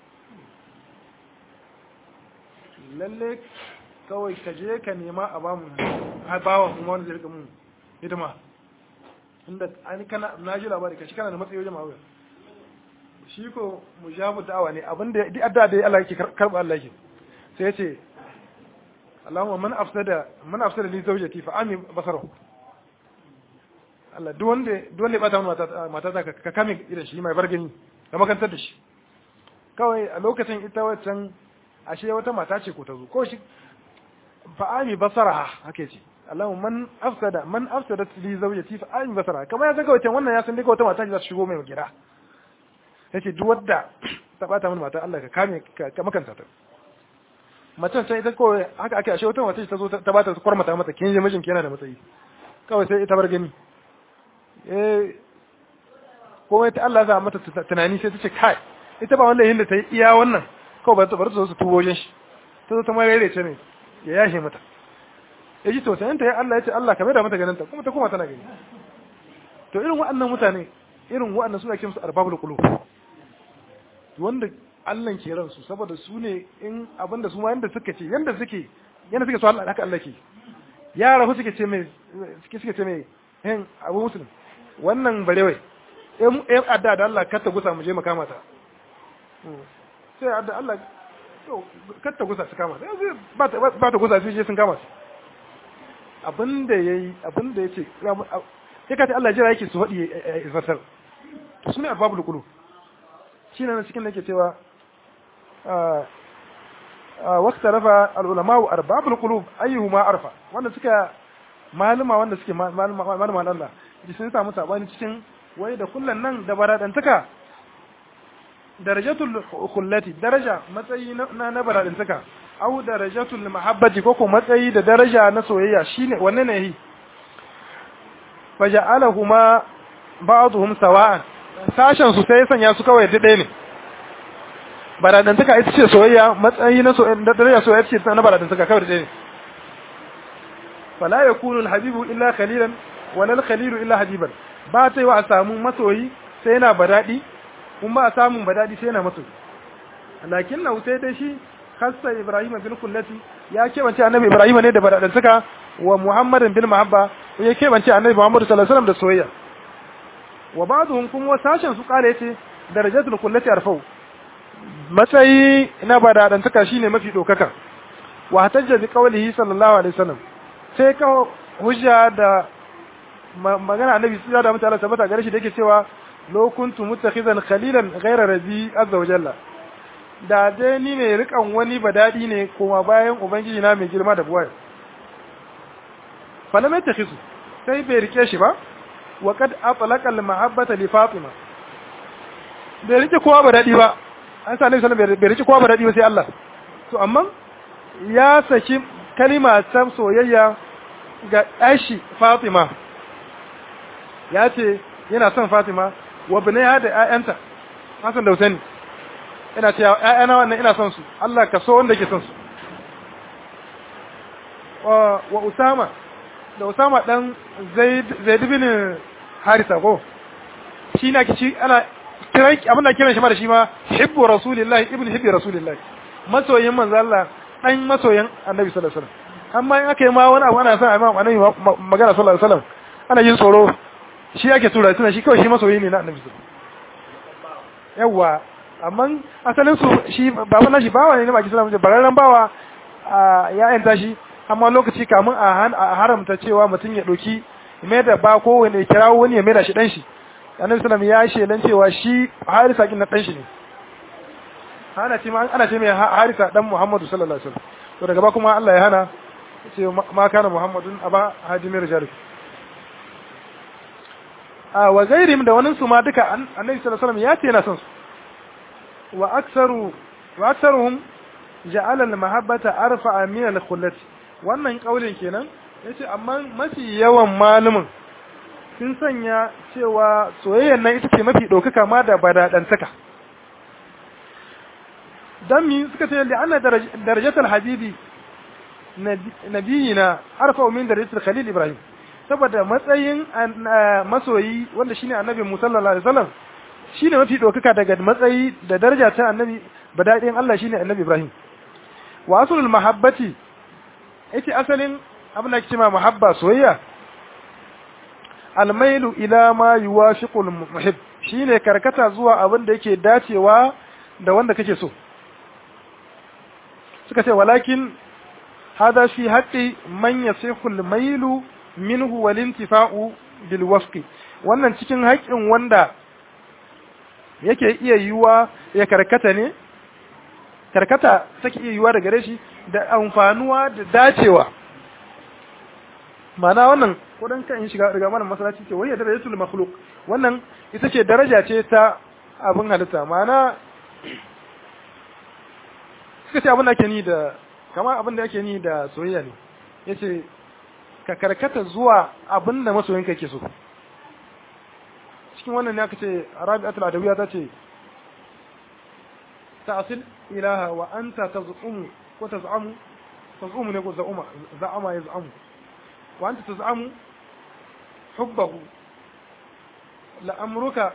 lalle kawai ka je ka nema a bamu a bawa kuma wanda zai rika mun hidima inda an kana na ji labari ka shi kana da matsayi wajen mawuya shi ko mujabu da'awa ne abinda duk adda da Allah yake karba Allah yake sai ya ce Allahumma man afsada man afsada li zawjati fa ami basarahu Allah duk wanda duk wanda ya bata mata mata ta ka kame irin shi mai bargani ka makantar da shi kawai a lokacin ita wancan ashe wata mata ce ko ta zo ko shi fa'ami basaraha haka ce Allahumma man afsada man afsada li zawjati fa'ami basaraha kamar ya saka wancan wannan ya san dai wata mata ce za ta shigo mai gida yace duk wadda ta bata min mata Allah ka kame ka makanta ta macen sai ita ko haka ake ashe wata mata ce ta zo ta bata kwarmata mata kin je mijin yana da matsayi kawai sai ita bar gani eh ko ta Allah za mata tunani sai ta ce kai ita ba wallahi da ta yi iya wannan kawai ba ta bar su tubo wajen shi ta zo ta mai rere ne ya yashe mata ya ji tausayin ta ya Allah ya ce Allah ka da mata ganin ta kuma ta kuma tana gani to irin waɗannan mutane irin waɗannan suna kiransu arbabul qulub wanda Allah ke ransu saboda su ne in abinda su ma yanda suka ce yanda suke yanda suke so Allah haka Allah ke yara su suke ce mai suke suke ce mai hin abu muslim wannan barewai em adda da Allah kar ta gusa mu je mu kama ta sai adda Allah kar ta gusa su kama ta ba ta ba ta gusa su je sun kama su abinda yayi abinda yace sai ka ta Allah jira yake su hadi fasar to sune arbabul qulub shine nan cikin nake cewa waqta rafa al ulama wa arbabul qulub ayyuhuma arfa wanda suka maluma wanda suke maluma maluma Allah ji sun samu sabani cikin wai da kullun nan da baradantaka darajatul khullati daraja matsayi na na baradantaka au darajatul mahabbati ko ko matsayi da daraja na soyayya shine wanne ne yi faja'alahuma ba'dhum sawa'an sashen su sai ya sanya su kawai ɗaya ne baradantaka ita ce soyayya matsayi na soyayya da daraja soyayya ce na baradantaka kawai ɗaya ne fala yakunu alhabibu illa khalilan wala alkhalilu illa habiban ba ta yi wa a samu masoyi sai yana badadi kuma ba a samun badadi sai yana masoyi lakin na sai dai shi khassa ibrahim bin kullati ya kebance annabi ibrahim ne da baradantaka wa muhammadin bin mahabba ya kebance annabi muhammad sallallahu alaihi wasallam da soyayya wa ba'dhum kuma sashen su kare yace darajatul kullati arfau matsayi na baradantaka shine mafi dokaka wa hatajja bi qawlihi sallallahu alaihi wasallam sai ka hujja da magana annabi sallallahu alaihi wasallam tabbata gare shi da yake cewa law kuntu muttakhizan khalilan ghayra rabbi azza wa jalla da dai ni ne rikan wani badadi ne kuma bayan ubangiji na mai girma da buwaya falam yattakhizu sai bai rike shi ba wa kad atlaqa al mahabbata li fatima bai rike kowa badadi ba an sa annabi sallallahu alaihi wasallam bai rike kowa badadi ba sai Allah to amma ya saki kalima ta soyayya ga ɗashi Fatima ya ce yana son Fatima wa binaya da ‘ya'yanta Hassan da Hussein yana ce ‘ya'yana wannan ina son su Allah ka so wanda ke son su wa Usama da Usama ɗan Zaid bin Harisa ko shi na kici ana kiran abin da kiran shi ma da shi ma hibbu rasulillahi ibn hibbi rasulillahi masoyin manzo Allah dan masoyin annabi sallallahu alaihi wasallam amma in aka yi ma wani abu ana son a imam annabi magana sallallahu alaihi wasallam ana yin tsoro shi ake tura tuna shi kawai shi masoyi ne na annabi sallallahu yawa amma asalin su shi baban nashi bawa ne na baki sallallahu alaihi bararran bawa ya yanta shi amma lokaci kamun a haramta cewa mutum ya doki mai da ba ko wani kirawo wani ya mai da shi dan shi annabi sallallahu ya shelan cewa shi harisa kin na dan shi ne ana ce ana ce mai harisa dan muhammadu sallallahu alaihi wasallam to daga ba kuma Allah ya hana ce ma kana muhammadun aba hajimir jarif a wa gairim da wani su ma duka annabi sallallahu alaihi wasallam ya ce yana son su wa aktsaru wa aktsaruhum ja'ala al-mahabbata arfa'a min al-khullati wannan kaulin kenan yace amma mafi yawan malumin sun sanya cewa soyayyar nan ita ce mafi ɗaukaka ma da badadantaka dan mi suka ce li anna darajatul habibi nabiyina arfa min darajatul khalil ibrahim saboda matsayin masoyi wanda shine annabi Musa sallallahu alaihi wasallam shine mafi ɗaukaka daga matsayi da daraja ta annabi badadin Allah shine annabi ibrahim wa aslul mahabbati yace asalin abin da ake cewa mahabba soyayya almailu ila ma yuwashiqul muhib shine karkata zuwa abin da yake dacewa da wanda kake so suka ce walakin hada fi haqqi man yasihu almailu minhu wal intifa'u bil wafqi wannan cikin haƙƙin wanda yake iya yiwa ya karkata ne karkata take iya yiwa daga gare shi da amfanuwa da dacewa ma'ana wannan kudan kan shiga daga mana masallaci ce wayya darajatul makhluq wannan ita ce daraja ce ta abin halitta ma'ana suka ce abin da ake ni da kamar abin da ake ni da soyayya ne yace ka karkata zuwa abin da masoyin ka ke so cikin wannan ne aka ce rabi'atul adawiyya ta ce ta'sil ilaha wa anta taz'umu wa taz'amu taz'umu ne ko za'uma za'ama yaz'amu wa anta taz'amu hubbahu la'amruka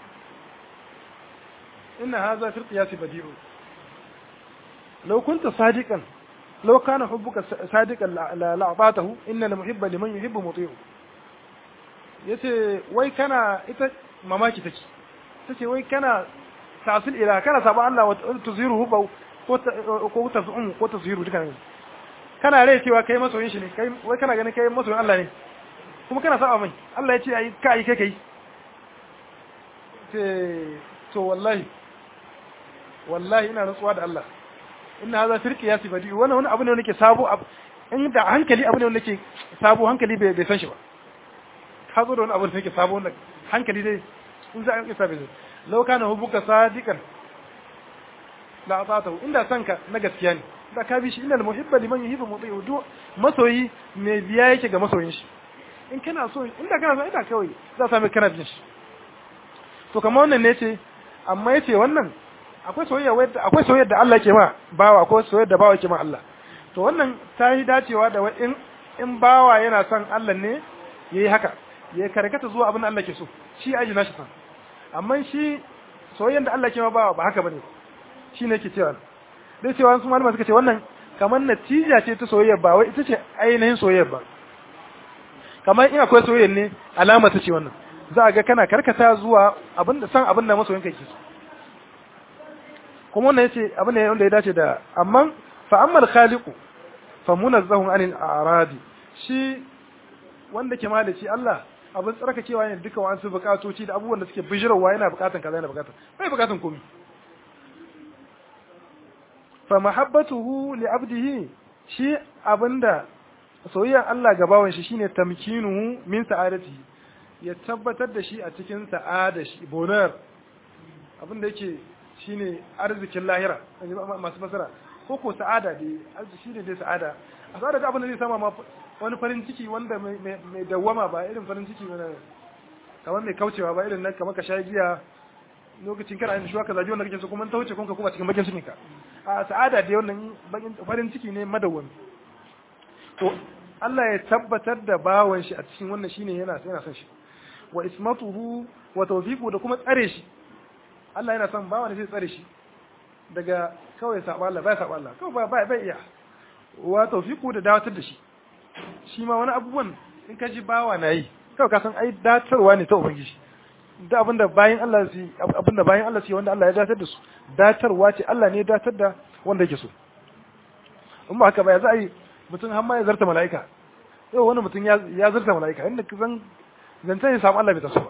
inna hadha fi qiyas badi'u law kunta sadiqan law kana hubbuka sadiqan la'atatahu inna al-muhibba liman yuhibbu muti'u yace wai kana ita mamaki take tace wai kana tasil ila kana saba Allah wa tuziru hubba ko ko tazum ko tazhiru duka ne kana rai cewa kai masoyin shi ne kai wai kana ganin kai masoyin Allah ne kuma kana saba mai Allah ya ce ai kai kai kai ce to wallahi wallahi ina rantsuwa da Allah inna hadha firqi yasi badi wannan wani abu ne nake sabo in da hankali abu ne nake sabo hankali bai san shi ba ka zo da wani abu da nake sabo wannan hankali dai in za a yi sabi law kana hubuka sadiqan la atatahu inda sanka na gaskiya ne da ka bi shi innal muhibba liman yuhibbu muti'u du masoyi me biya yake ga masoyin shi in kana so inda kana so ina kawai za sami kana jin shi to kamar wannan ne ce amma yace wannan akwai soyayya wadda akwai soyayya da Allah ke ma bawa akwai soyayya da bawa ke ma Allah to wannan ta yi dacewa da in in bawa yana son Allah ne yayi haka ya karkata zuwa abin da Allah ke so shi aji nashi san amma shi soyayyan da Allah ke ma bawa ba haka bane shi ne ke cewa dai cewa su malama suka ce wannan kamar natija ce ta soyayya ba wai ita ce ainihin soyayya ba kamar in akwai soyayya ne alama ta ce wannan za a ga kana karkata zuwa abin da san abin da masoyin kai ke so kuma wannan yace abin ne wanda ya dace da amma fa ammal khaliqu fa munazzahun anil a'radi shi wanda ke malici Allah abin tsarkakewa ne duka wa'ansu bukatoci da abubuwan da suke bijirarwa yana bukatan kaza yana bukatan bai bukatan komai fa mahabbatuhu li abdihi shi abinda soyayyar Allah ga bawan shi shine tamkinuhu min sa'adatihi ya tabbatar da shi a cikin sa'ada shi bonar abinda yake shine arzikin lahira masu fasara ko ko sa'ada dai arziki shine dai sa'ada a sa'ada da abin da zai sama ma wani farin ciki wanda mai dawwama ba irin farin ciki wanda kamar mai kaucewa ba irin nan kamar ka sha giya lokacin kana yin shuwa ka zabi wanda kake so kuma ta wuce kuma ka kuma cikin bakin cikin ka a sa'ada da wannan farin ciki ne madawwami to Allah ya tabbatar da bawan shi a cikin wannan shine yana yana son shi wa ismatuhu wa tawfiqu da kuma tsare shi Allah yana son bawan zai tsare shi daga kawai saba Allah bai saba Allah kawai bai bai iya wa tawfiqu da dawatar da shi shi ma wani abubuwan in ka ji bawa na yi kawai ka san ai datarwa ne ta ubangiji da abinda bayan Allah su abinda bayan Allah su wanda Allah ya datar da su datarwa ce Allah ne ya datar da wanda yake so in ba haka ba ya za a yi mutum har ma ya zarta mala'ika yau wani mutum ya zarta mala'ika inda ka zan zancen ya samu Allah bai taso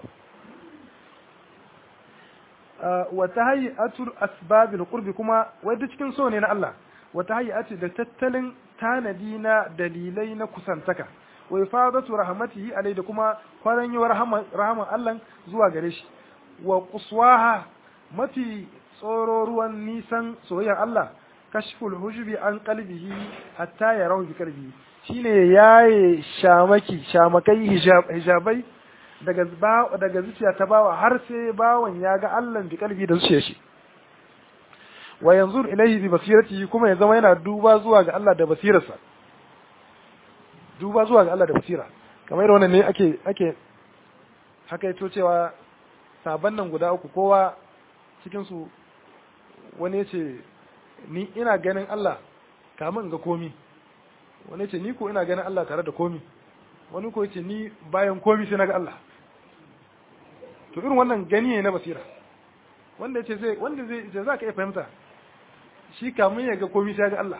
ba wa tahayyatul asbabil qurbi kuma wai duk cikin so ne na Allah wa tahayyatu da tattalin tanadi na dalilai na kusantaka wa ifadatu rahmatihi alai da kuma kwaranyewar rahaman Allah zuwa gare shi wa quswaha mafi tsoro ruwan nisan soyayyar Allah kashful hujubi an qalbihi hatta yarahu bi qalbihi shine yaye shamaki shamakai hijabai daga daga zuciya ta bawa har sai bawan ya ga Allah bi qalbi da zuciyar shi wa yanzur ilayhi bi basiratihi kuma ya zama yana duba zuwa ga Allah da basirarsa duba zuwa ga Allah da basira kamar wannan ne ake ake haka yato cewa saban nan guda uku kowa cikin su wani yace ni ina ganin Allah kamun in ga komi wani yace ni ko ina ganin Allah tare da komi wani ko yace ni bayan komi sai naga Allah to irin wannan gani ne na basira wanda yace zai wanda zai za ka iya fahimta shi kamun ya ga komi sai ga Allah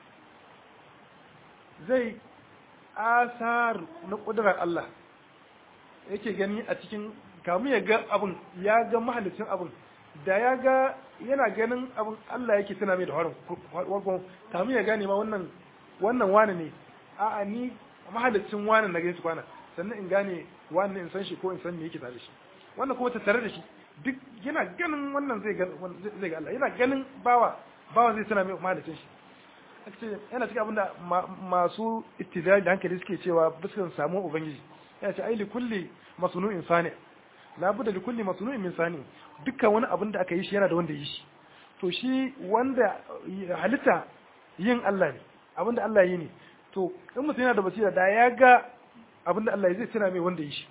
zai asar na ƙudurar Allah yake gani a cikin kamun ya ga abun ya ga mahalicin abun da ya ga yana ganin abun Allah yake tuna mai da warkon kamun ya gane ma wannan wannan wani ne a'a ni mahalicin wani na gaisu kwana sannan in gane wani in san shi ko in san me yake tare shi wannan kuma tattare da shi duk yana ganin wannan zai ga zai ga Allah yana ganin bawa bawa zai tuna mai mahalicin shi ce yana cikin abinda masu istidlal da hankali suke cewa biskan samu ubangiji yana ce ai likulli masnu'in sani la budda likulli masnu'in min sani dukkan wani abin da aka yi shi yana da wanda yi shi to shi wanda halitta yin Allah ne abinda Allah yi ne to in mutum yana da basira da ya ga abinda Allah ya zai tuna mai wanda yi shi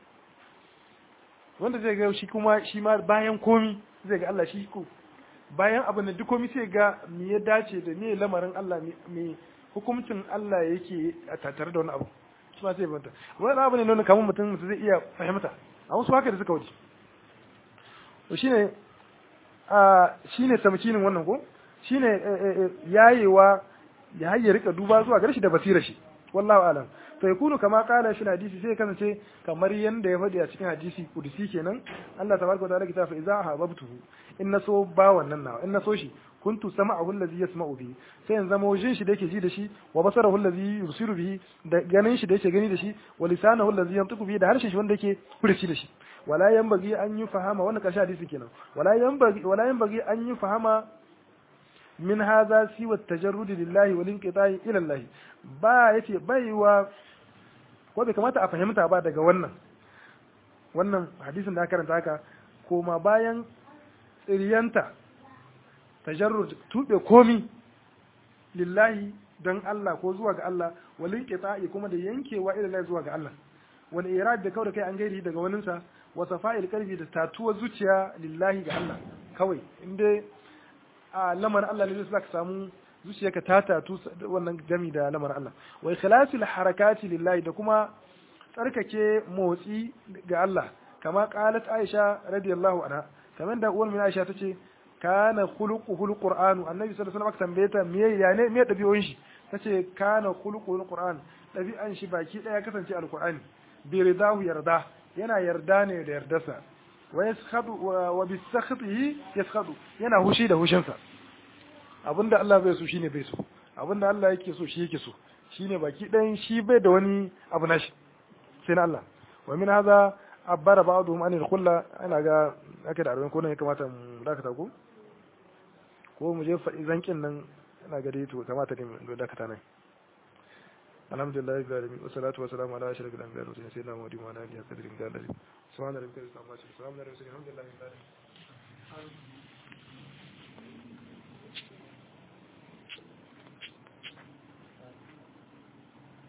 wanda zai ga shi kuma shi ma bayan komi zai ga Allah shi ko bayan abin da duk komai sai ga me ya dace da me lamarin Allah me hukuncin Allah yake a tattare da wani abu shi ma sai banta wani abu ne nuna kamar mutum mutum zai iya fahimta a wasu haka da suka wuce to shine a shine tamkinin wannan ko shine yayewa ya hayya rika duba zuwa gare shi da basira shi wallahu alam fa yakunu kama qala shi hadisi sai kasance kamar yanda ya faɗi a cikin hadisi kudusi kenan Allah tabaraka wa ta'ala kita fa idza hababtuhu in naso ba wannan nawa in naso shi kuntu sama'ahu allazi yasma'u bihi sai in zama wajin shi da yake ji da shi wa basarahu allazi yusiru bihi da ganin shi da yake gani da shi wa lisanahu allazi yantiqu bihi da harshen shi wanda yake furici da shi wala yanbaghi an yi fahama wannan karshe hadisi kenan wala yanbaghi wala yanbaghi an yi fahama min hadha siwa tajarrud lillahi wal inqita'i ila Allah ba yace baiwa ko bai kamata a fahimta ba daga wannan wannan hadisin da aka karanta haka koma bayan tsiriyanta tajarrud tube komi lillahi don Allah ko zuwa ga Allah walin qita'i kuma da yankewa ila zuwa ga Allah wal irad da kawai kai an gairi daga waninsa wa safa'il qalbi da tatuwa zuciya lillahi ga Allah kawai inda a lamarin Allah ne zai ka samu zuciyarka ta tatu wannan gami da lamarin Allah wa ikhlasil harakati lillahi da kuma tsarkake motsi ga Allah kama qalat Aisha radiyallahu anha kamar da uwar Aisha tace kana khuluquhul qur'anu annabi sallallahu alaihi wasallam tambaye ta me ya ne me dabi'un shi tace kana khuluquhul qur'an dabi'an shi baki daya kasance alqur'ani bi ridahu yarda yana yarda ne da yardarsa wa yaskhadu wa bi sakhtihi yaskhadu yana hushi da hushinsa abinda Allah bai so shine bai so abinda Allah yake so shi yake so shine baki ɗayan shi bai da wani abu nashi sai na Allah wa min hadha abbara ba'dhum an al-khulla ana ga ake da arwan ko ne kamata mu dakata ko ko mu je faɗi zankin nan ina ga dai to kamata ne mu dakata nan alhamdulillah rabbil alamin wa salatu wa salamu ala ashrafil anbiya'i wa sayyidina muhammadin wa ala alihi wa sahbihi wa sallam subhana rabbika rabbil izzati amma yasifun wa salamun ala al mursalin alhamdulillah rabbil alamin